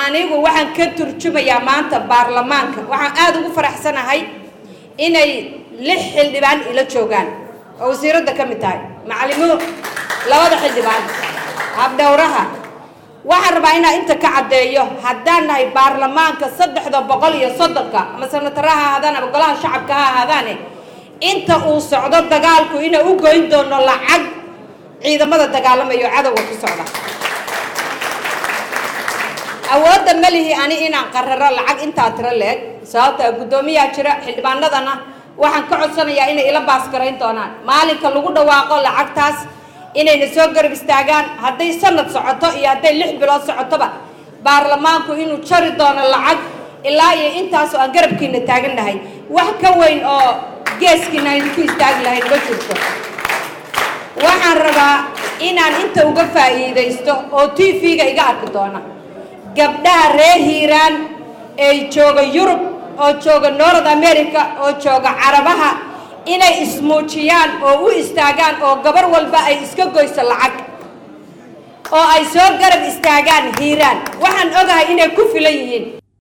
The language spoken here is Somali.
anigu waxaan ka turjumayaa maanta baarlamaanka waxaan aada ugu faraxsanahay inay lix xildhibaan ila joogaan oo wasiiradda ka mid tahay macalimo labada xildhibaan habdhowraha waxaan rabaa inaan inta ka caddeeyo haddaan nahay baarlamaanka saddexda boqol iyo soddonka ama sanatara ha ahaadaan ama golaha shacabka ha ahaadaane inta uu socdo dagaalku inay u goyn doono lacag ciidamada dagaalamayo cadowga ku socda awoodda ma lihi ani inaan qararo lacag intaa tiro leeg sababta guddoomiyaa jira xildhibaanadana waxaan ka codsanayaa inay ila baasgarayn doonaan maalinka lagu dhawaaqo lacagtaas inayna soo garab istaagaan hadday sanad socoto iyo hadday lix bilood socotoba baarlamaanku inuu jari doono lacag ilaa iyo intaasoo aan garabkiina taagan nahay wax ka weyn oo geeskiina aynu ku istaagi lahayn ma jirto waxaan rabaa inaan inta uga faa'iidaysto oo t v-ga iga arki doona gabdhaha reer hiiraan ee jooga yurub oo jooga north america oo jooga carabaha inay ismuujiyaan oo u istaagaan oo gabar walba ay iska goyso lacag oo ay soo garab istaagaan hiiraan waxaan ogahay inay ku filan yihiin